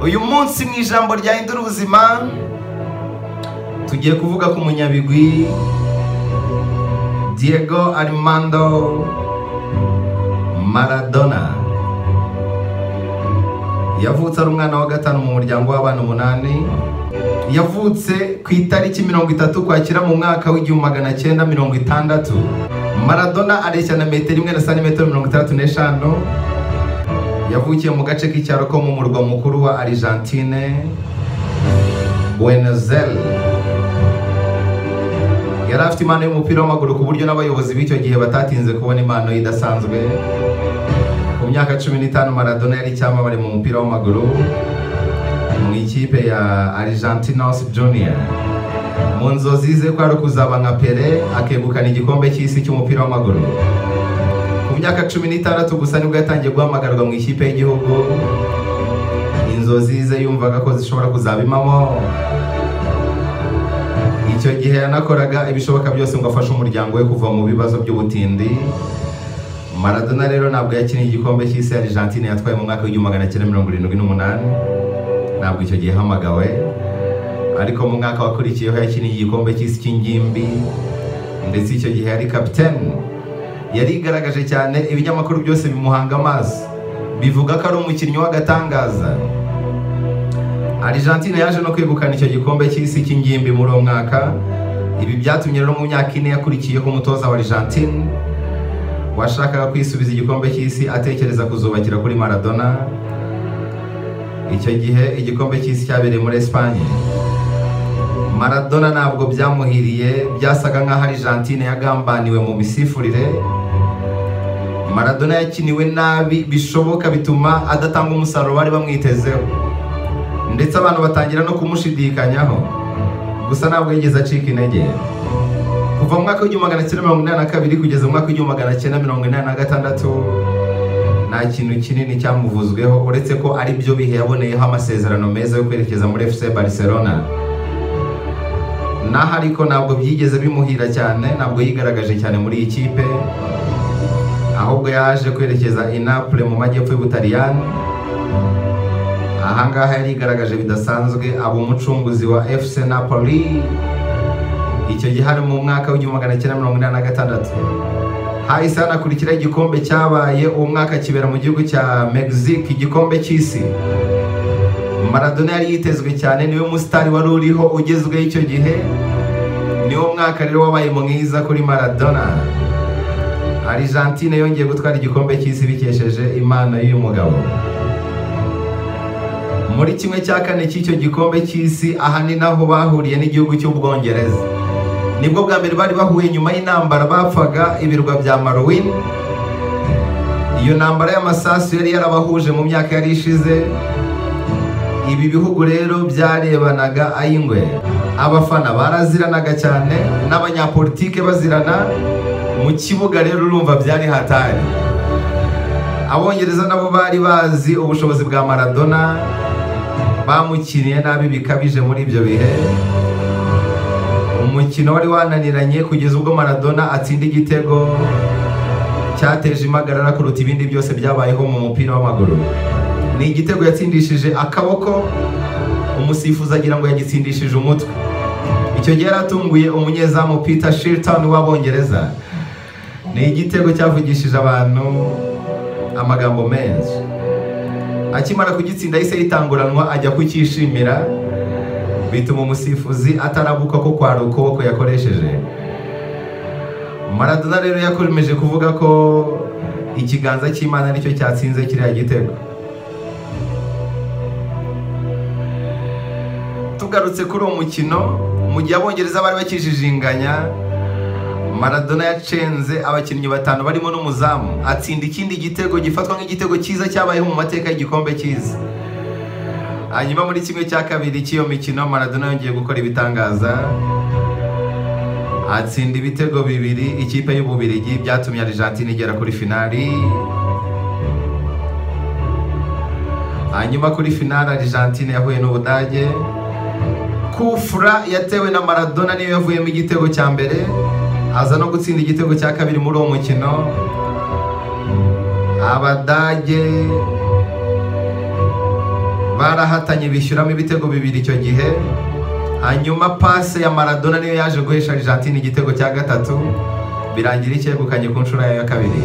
uyu munsi mu ijambo ryahindura ubuzima tugiye kuvuga ku munyabigwi diego arimando maradona yavutse ari umwana wa gatanu mu muryango w'abana umunani yavutse ku itariki mirongo itatu kwakira mu mwaka w'igihumbi magana cyenda mirongo itandatu maradona areshya na metero imwe na santimetero mirongo itandatu n'eshanu yavukiye mu gace k'icyaro ko mu murwa mukuru wa argentine buenozeli yari afite impano y'umupira w'amaguru ku buryo n'abayobozi b'icyo gihe batatinze kubona impano ye idasanzwe mu myaka cumi n'itanu maradona yari icyamamare mu mupira w'amaguru mu ikipe ya argentinos junior mu nzozi ze ko ari ukuzaba nka pere akegukana igikombe cy'isi cy'umupira w'amaguru ku myaka cumi n'itandatu gusa nibwo yatangiye guhamagarwa mu ikipe y'igihugu inzozi ze yumvaga ko zishobora kuzaba impamo icyo gihe yanakoraga ibishoboka byose ngo afashe umuryango we kuva mu bibazo by'ubutindi maradona rero ntabwo yakiniye igikombe cy'isi ya argentine yatwaye mu mwaka w'igihumbi magana cyenda mirongo irindwi n'umunani ntabwo icyo gihe yahamagawe ariko mu mwaka wakurikiyeho yakiniye igikombe cy'isi cy'ingimbi ndetse icyo gihe yari kapiteni yarigaragaje cyane ibinyamakuru byose bimuhanga amaso bivuga ko ari umukinnyi w'agatangaza argentine yaje no kwegukana icyo gikombe cy'isi cy'ingimbi muri uwo mwaka ibi byatumye rero mu myaka ine yakurikiyeho umutoza wa argentine washakaga kwisubiza igikombe cy'isi atekereza kuzubakira kuri maradona icyo gihe igikombe cy'isi cyabereye muri esipanye maradona ntabwo byamuhiriye byasaga nk'aho argentine yagambaniwe mu misifurire maradona yakiniwe nabi bishoboka bituma adatanga umusaruro bari bamwitezeho ndetse abantu batangira no kumushidikanyaho gusa ntabwo yigeze acika intege kuva mu mwaka w'igihumbi magana cyenda mirongo inani na kabiri kugeza mu mwaka w'igihumbi magana cyenda mirongo inani na gatandatu nta kintu kinini cyamuvuzweho uretse ko ari byo bihe yaboneyeho amasezerano meza yo kwerekeza muri fc barcelona naho ariko ntabwo byigeze bimuhira cyane ntabwo yigaragaje cyane muri iyi kipe ahubwo yaje kwerekeza inapure mu majyepfo y'ubutaliyani ahangaha yarigaragaje bidasanzwe aba umucunguzi wa fc napoli icyo gihe hari mu mwaka w'igihumbi magana cyenda mirongo inani na gatandatu hahise hanakurikira igikombe cyabaye uwo mwaka kibera mu gihugu cya mexique igikombe cy'isi maradona yari yitezwe cyane niwe musitari wari uriho ugezweho icyo gihe niwo mwaka rero wabaye mwiza kuri maradona argentine yongeye gutwara igikombe cy'isi bikesheje impano y'uyu mugabo muri kimwe cya kane cy'icyo gikombe cy'isi aha ni naho bahuriye n'igihugu cy'ubwongereza nibwo bwa mbere bari bahuye nyuma y'intambara bapfaga ibirwa bya marowini iyo ntambara y'amasasu yari yarabahuje mu myaka yari ishize ibi bihugu rero byarebanaga ay'ingwe abafana baraziranaga cyane n'abanyapolitike bazirana mu kibuga rero urumva byari hatari abongereza nabo bari bazi ubushobozi bwa maradona bamukiriye nabi bikabije muri ibyo bihe umukino wari wananiranye kugeza ubwo maradona atsinda igitego cyateje impagarara kuruta ibindi byose byabayeho mu mupira w'amaguru ni igitego yatsindishije akaboko umusifuzi agira ngo yagitsindishije umutwe icyo gihe yaratunguye umunyezamu peter shilton w'abongereza ni igitego cyavugishije abantu amagambo menshi akimara kugitsinda yahise yitanguranwa ajya kucyishimira bituma umusifuzi atarabuka ko kwari ukuboko yakoresheje maradona rero yakomeje kuvuga ko ikiganza cy'imana nicyo cyatsinze kiriya gitego tugarutse kuri uwo mukino mu gihe abongereza bari bakijijinganya maradona yacenze abakinnyi batanu barimo n'umuzamu atsinda ikindi gitego gifatwa nk'igitego cyiza cyabayeho mu mateka y'igikombe cyiza hanyuma muri kimwe cya kabiri cy'iyo mikino maradona yongeye gukora ibitangaza atsinda ibitego bibiri ikipe y'ububirigi byatumye argentine igera kuri finali hanyuma kuri finali argentine yahuye n'ubudage kufura yatewe na maradona niyo yavuyemo igitego cya mbere aza no gutsinda igitego cya kabiri muri uwo mukino abadage barahatanye bishyuramo ibitego bibiri icyo gihe hanyuma pase ya maradona niyo yaje guhesha argentine igitego cya gatatu birangira icyegukanye ku nshuro yayo ya kabiri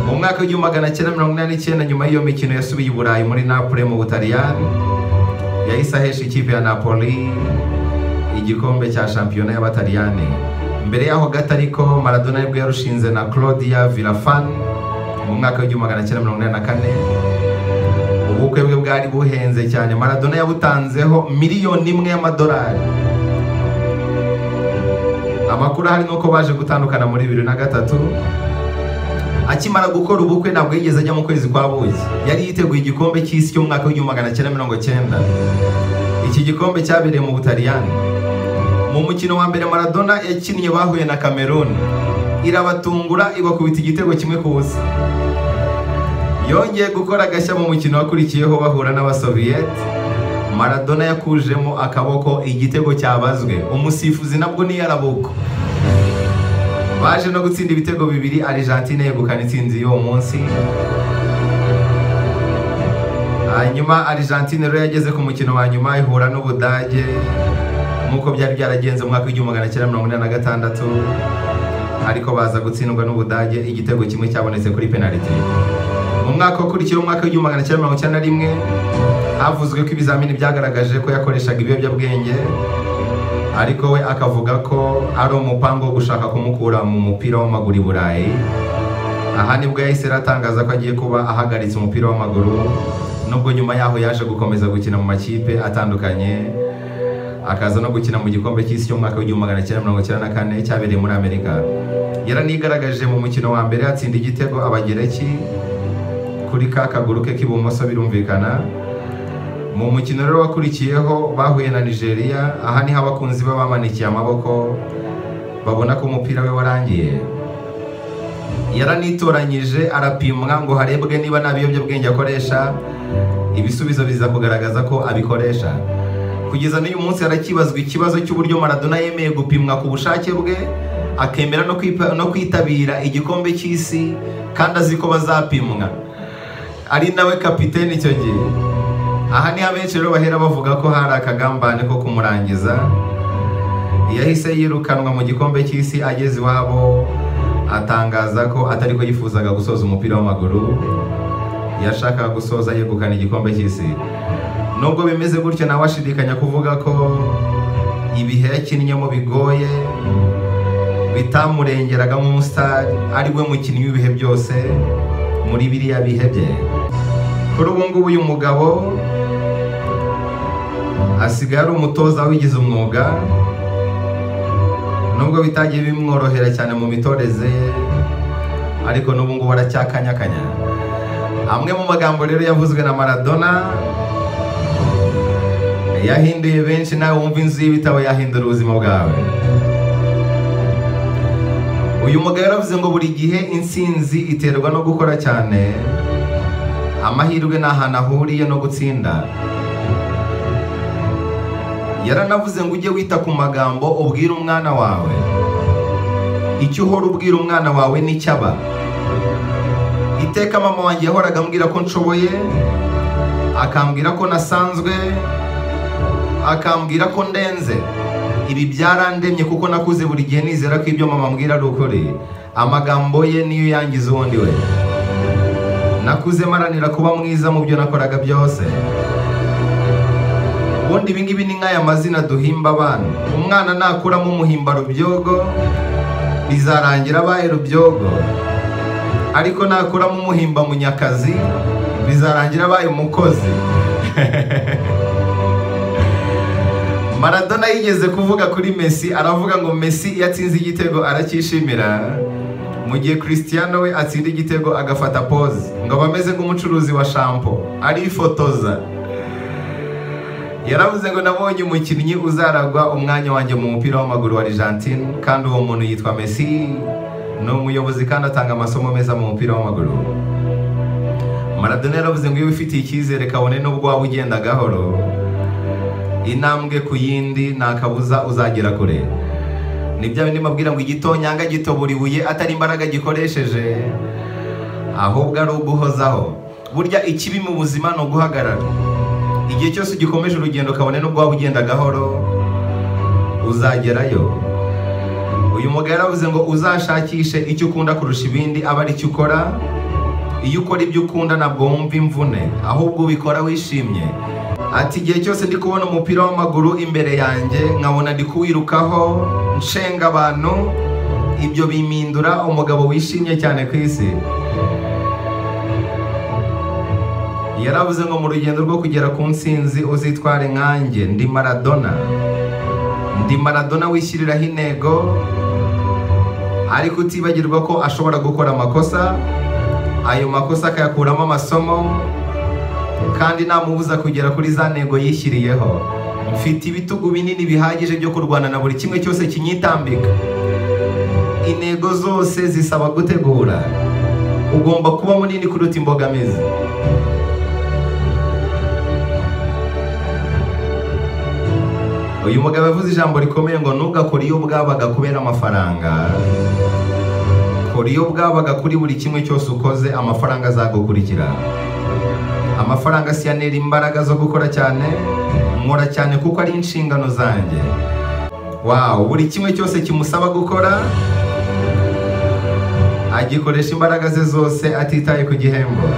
mu mwaka w'igihumbi magana cyenda mirongo inani n'icyenda nyuma y'iyo mikino yasubiye i burayi muri napoli mu butaliyani yahise ahesha ikipe ya napoli igikombe cya shampiyona y'abataliyani mbere yaho gato ariko maradona aribwo yarushinze na claudia vilafani mu mwaka w'igihumbi magana cyenda mirongo inani na kane ubukwe bwe bwari buhenze cyane maradona yabutanzeho miliyoni imwe y'amadolari amakuru ahari ni uko baje gutandukana muri bibiri na gatatu akimara gukora ubukwe ntabwo yigeze ajya mu kwezi kwa buki yari yiteguye igikombe cy'isi cy'umwaka w'igihumbi magana cyenda mirongo cyenda iki gikombe cyabereye mu butaliyani mu mukino wa mbere maradona yakinnye bahuye na cameroon irabatungura ibakubita igitego kimwe ku busa yongeye gukora agashya mu mukino wakurikiyeho bahura n'abasoviyete maradona yakujemo akaboko igitego cyabazwe umusifuzi nabwo ni yarabuko baje no gutsinda ibitego bibiri argentine yegukana intsinzi y'uwo munsi hanyuma argentine rero yageze ku mukino wa nyuma ihura n'ubudage nk'uko byari byaragenze mu mwaka w'igihumbi magana cyenda mirongo inani na gatandatu ariko baza gutsindwa n'ubudage igitego kimwe cyabonetse kuri penaliti mu mwaka ukurikiyeho umwaka w'igihumbi magana cyenda mirongo icyenda na rimwe havuzwe ko ibizamini byagaragaje ko yakoreshaga ibiyobyabwenge ariko we akavuga ko ari umupango wo gushaka kumukura mu mupira w'amaguru i burayi aha nibwo yahise aratangaza ko agiye kuba ahagaritse umupira w'amaguru nubwo nyuma yaho yaje gukomeza gukina mu makipe atandukanye akaza no gukina mu gikombe cy'isi cy'umwaka w'igihumbi magana cyenda mirongo icyenda na kane cyabereye muri amerika yaranigaragaje mu mukino wa mbere atsinda igitego abagereki kuri ka kaguru ke k'ibumoso birumvikana mu mukino rero wakurikiyeho bahuye na nigeria aha niho abakunzi be bamanikiye amaboko babona ko umupira we warangiye yaranitoranyije arapimwa ngo harebwe niba nta biyobyabwenge akoresha ibisubizo biza kugaragaza ko abikoresha kugeza n'uyu munsi harakibazwa ikibazo cy'uburyo maradona yemeye gupimwa ku bushake bwe akemera no kwitabira igikombe cy'isi kandi azi ko bazapimwa ari nawe kapitene icyo gihe aha niho abenshi rero bahera bavuga ko hari akagambane ko kumurangiza yahise yirukanwa mu gikombe cy'isi ageze iwabo atangaza ko atari ko yifuzaga gusoza umupira w'amaguru yashakaga gusoza yegukana igikombe cy'isi nubwo bimeze gutyo nawe ashidikanya kuvuga ko ibihe yakinnyemo bigoye bitamurengeraga nk'umusitari ari we mukinnyi w'ibihe byose muri biriya bihe bye kuri ubu ngubu uyu mugabo asigaye ari umutoza wigize umwuga nubwo bitagiye bimworohera cyane mu mitoreze ye ariko n'ubu ngubu aracyakanyakanya amwe mu magambo rero yavuzwe na maradona yahinduye benshi nawe wumva inzu y'ibitabo yahindura ubuzima bwawe uyu mugabo yaravuze ngo buri gihe intsinzi iterwa no gukora cyane amahirwe ni ahantu ahuriye no gutsinda yaranavuze ngo ujye wita ku magambo ubwira umwana wawe icyo uhora ubwira umwana wawe n'icyaba iteka mama wanjye yahoraga ambwira ko nshoboye akambwira ko nasanzwe akambwira ko ndenze ibi byarandemye kuko nakuze buri gihe nizera ko ibyo mama ambwira ari ukuri amagambo ye niyo yangiza uwundi we nakuze maranira kuba mwiza mu byo nakoraga byose ubundi ibingibi ni nk'aya mazina duhimba abana umwana nakuramo umuhimba rubyogo bizarangira abaye rubyogo ariko nakuramo umuhimba munyakazi bizarangira abaye umukozi maradona yigeze kuvuga kuri mesi aravuga ngo mesi iyo atsinze igitego aracyishimira mu gihe christiano we atsinda igitego agafata pose ngo aba ameze nk'umucuruzi wa shampo arifotoza yaravuze ngo nabonye umukinnyi uzaragwa umwanya wanjye mu mupira w'amaguru wa argentine kandi uwo muntu yitwa mesi ni umuyobozi kandi atanga amasomo meza mu mupira w'amaguru maradona yaravuze ngo iyo wifitiye icyizere kabone n'ubwo waba ugenda gahoro intambwe ku yindi nta kabuza uzagera kure ni bya bindi mbabwira ngo igitonyanga gitobura ibuye atari imbaraga gikoresheje ahubwo ari uguhozaho burya ikibi mu buzima ni uguhagarara igihe cyose ugikomeje urugendo kabone n'ubwo waba ugenda gahoro uzagerayo uyu mugabo yaravuze ngo uzashakishe icyo ukunda kurusha ibindi aba ari cyo ukora iyo ukora ibyo ukunda ntabwo wumva imvune ahubwo ubikora wishimye ati igihe cyose ndi kubona umupira w'amaguru imbere yanjye nkabona ndi kuwirukaho nshenga abantu ibyo bimindura umugabo wishimye cyane ku isi yaravuze ngo mu rugendo rwo kugera ku nsinzi uzitware nkanjye ndi maradona ndi maradona wishyiriraho intego ariko utibagirwa ko ashobora gukora amakosa ayo makosa akayakuramo amasomo kandi namubuza kugera kuri za ntego yishyiriyeho mfite ibitugu binini bihagije byo kurwana na buri kimwe cyose kinyitambika intego zose zisaba gutegura ugomba kuba munini kuruta imbogamizi uyu mugabo yavuze ijambo rikomeye ngo ntugakore iyo bwabaga kubera amafaranga kora iyo bwabaga kuri buri kimwe cyose ukoze amafaranga azagukurikira amafaranga siyanera imbaraga zo gukora cyane nkora cyane kuko ari inshingano zanjye wawu buri kimwe cyose kimusaba gukora agikoresha imbaraga ze zose atitaye ku gihembo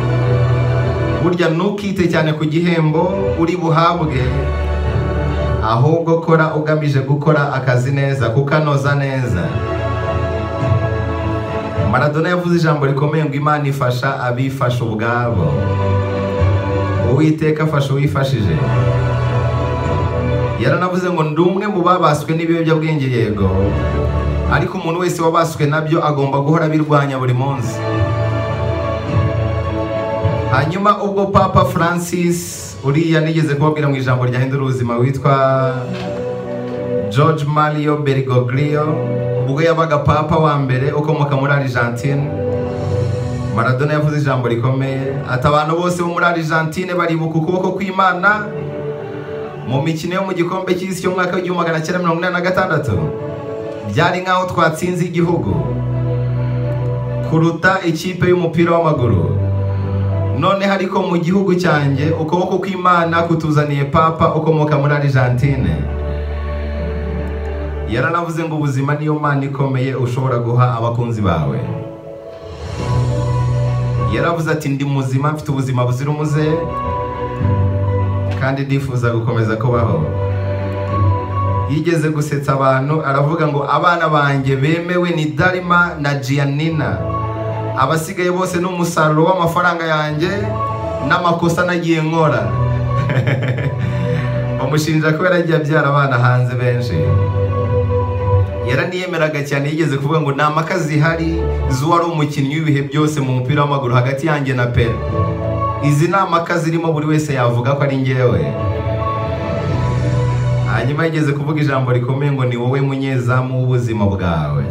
burya ntukite cyane ku gihembo uri buhabwe ahubwo kora ugamije gukora akazi neza kukanoza neza maradona yavuze ijambo rikomeye ngo imana ifasha abifasha ubwabo uwiteka afasha uwifashije yaranavuze ngo ndi umwe mu babaswe n'ibiyobyabwenge yego ariko umuntu wese wabaswe nabyo agomba guhora abirwanya buri munsi hanyuma ubwo papa francis uriya nigeze kubabwira mu ijambo ryahindura ubuzima witwa george mario berigoglio ubwo yabaga papa wa mbere ukomoka muri argentine maradona yavuze ijambo rikomeye ati abantu bose bo muri argentine baribuka ukuboko kw'imana mu mikino yo mu gikombe cy'isi cy'umwaka w'igihumbi magana cyenda mirongo inani na gatandatu byari nk'aho twatsinze igihugu kuruta ikipe y'umupira w'amaguru noneho ariko mu gihugu cyanjye ukuboko kw'imana kutuzaniye papa ukomoka muri argentine yaranavuze ngo ubuzima niyo mana ikomeye ushobora guha abakunzi bawe yaravuze ati ndi muzima mfite ubuzima buzira umuze kandi ndifuza gukomeza kubaho yigeze gusetsa abantu aravuga ngo abana banjye bemewe ni darima na gianina abasigaye bose ni umusaruro w'amafaranga yanjye n'amakosa nagiye nkora bamushinja ko yaragiye abyara abana hanze benshi yaraniyemeraga cyane yigeze kuvuga ngo ni impaka zihari z'uwari umukinnyi w'ibihe byose mu mupira w'amaguru hagati yanjye na pera izi ni impaka zirimo buri wese yavuga ko ari ngewe hanyuma yigeze kuvuga ijambo rikomeye ngo ni wowe munyezamu w'ubuzima bwawe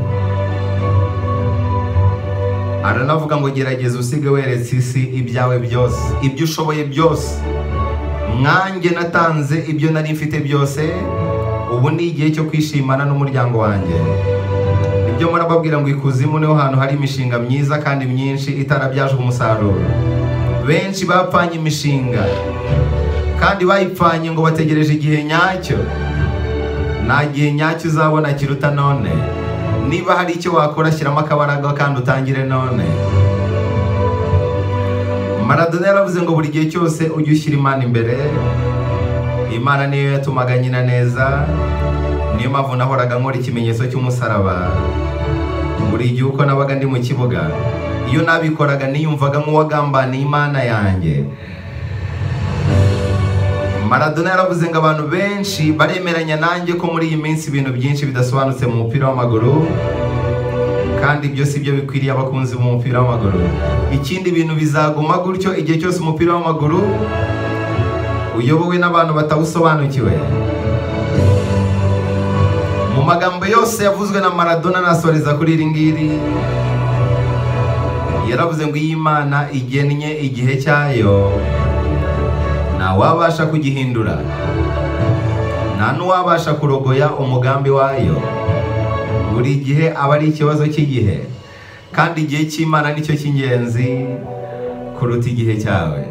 aranavuga ngo gerageza usige weretse isi ibyawe byose ibyo ushoboye byose mwanjye natanze ibyo nari mfite byose ubu ni igihe cyo kwishimana n'umuryango wanjye ibyo murababwira ngo ikuzimu niho hantu hari imishinga myiza kandi myinshi itarabyajwe umusaruro benshi bapfanye imishinga kandi bayipfanye ngo bategereje igihe nyacyo nta gihe nyacyo uzabona kiruta none niba hari icyo wakora shyiramo akabaraga kandi utangire none maradona yaravuze ngo buri gihe cyose ujye ushyira imana imbere imana niyo yatumaga nyina neza niyo mpamvu nahoraga nkora ikimenyetso cy'umusaraba buri gihe uko nabaga ndi mu kibuga iyo nabikoraga niyumvaga nk'uwagambaniye imana yanjye maradona yaravuze ngo abantu benshi baremeranya nanjye ko muri iyi minsi ibintu byinshi bidasobanutse mu mupira w'amaguru kandi ibyo si byo bikwiriye abakunzi b'umupira w'amaguru ikindi bintu bizaguma gutyo igihe cyose umupira w'amaguru uyobowe n'abantu batawusobanukiwe mu magambo yose yavuzwe na maradona nasoreza kuri iri ngiri yaravuze ngo iyi Imana igennye igihe cyayo ntawabasha kugihindura nta n'uwabasha kurogoya umugambi wayo buri gihe aba ari ikibazo cy'igihe kandi igihe cy'imana nicyo cy'ingenzi kuruta igihe cyawe